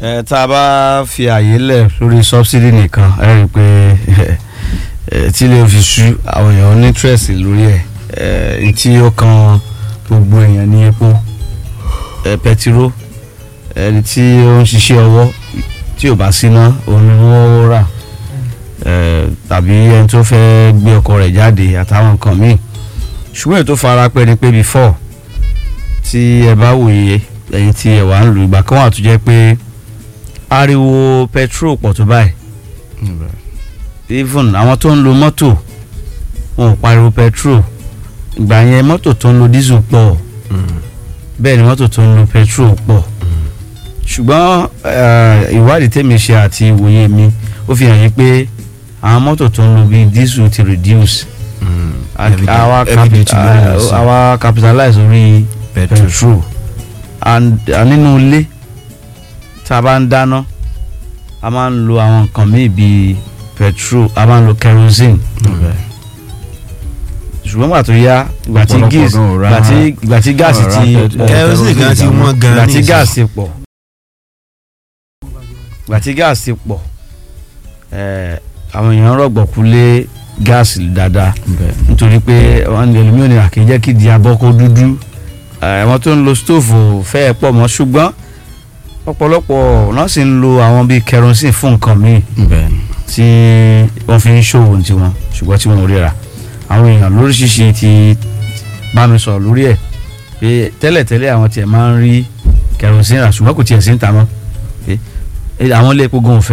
ẹ tá a bá fi àyè lẹ̀ lórí subsidy nìkan ẹ rí i pé ẹ tí lè fi sú àwọn èèyàn ní interest lórí ẹ ẹ tí ó kan gbogbo èèyàn ní epo ẹ pẹtiró ẹni tí ó ń ṣiṣẹ́ ọwọ́ tí ò bá síná òun ni wọ́n rà ẹ tàbí ẹni tó fẹ́ gbé ọkọ̀ rẹ̀ jáde àtàwọn nǹkan míì ṣùgbọ́n èyí tó fara pẹ́ ni pé before tí ẹ bá wòye ẹ̀yin tí ẹ wà ń lu ìgbà kan wà tó jẹ́ pé ariwo petrol pọ̀ tó báyìí even àwọn tó ń lo mọ́tò wọn ò pariwo petrol ìgbà yẹn mọ́tò tó ń lo diesel pọ̀ bẹ́ẹ̀ ni mọ́tò tó ń lo petrol pọ̀ ṣùgbọ́n eh, ìwádìí tèmi ṣe àti ìwòye mi ó fi hàn yín pé àwọn mọ́tò tó ń lo bíi diesel ti reduce àwa Evident lórí rẹ̀ sí. àwa capitalize orí petrol and and nínú ilé tá a bá ń dáná a máa ń lo àwọn nǹkan míì bíi petrol a máa ń lo kerosene ṣùgbọ́n gbà tó yá ìgbà tí Ọ̀pọ̀lọpọ̀ gas gan ò ra- ìgbà tí ìgbà tí gáàsì ò ra ti petrol. pọ̀ kerosene gan ti wọ́n gan ìgbà tí nísìnyí. gáàsì pọ̀ ìgbà tí gáàsì pọ̀ ẹ̀, àwọn èèyàn rọ̀gbọ̀kú lé gáàsì dáadáa nítorí pé wọn ní ẹlòmíràn ní àkèjẹ́ kí di abọ́ kó dúdú àwọn tó ń lo stóòfù fẹ́ẹ̀ pọ̀ mọ́ ṣùgbọ́n ọ̀pọ̀lọpọ̀ náà sì ń lo àwọn bíi kerosene fún nǹkan míì tí wọ́n fi ń ṣòwò ní tiwọn ṣùgbọ́n tí wọ́n ò ríra àwọn èèyàn lóríṣiríṣi ti bá mi sọ̀rọ̀ lórí ẹ̀ pé tẹ́lẹ̀tẹ́lẹ̀ àwọn tiẹ̀ máa ń rí kerosene rà ṣùgbọ́n kò tiẹ̀ sí ń ta mọ́ pé àwọn ilé epo gan ò fẹ́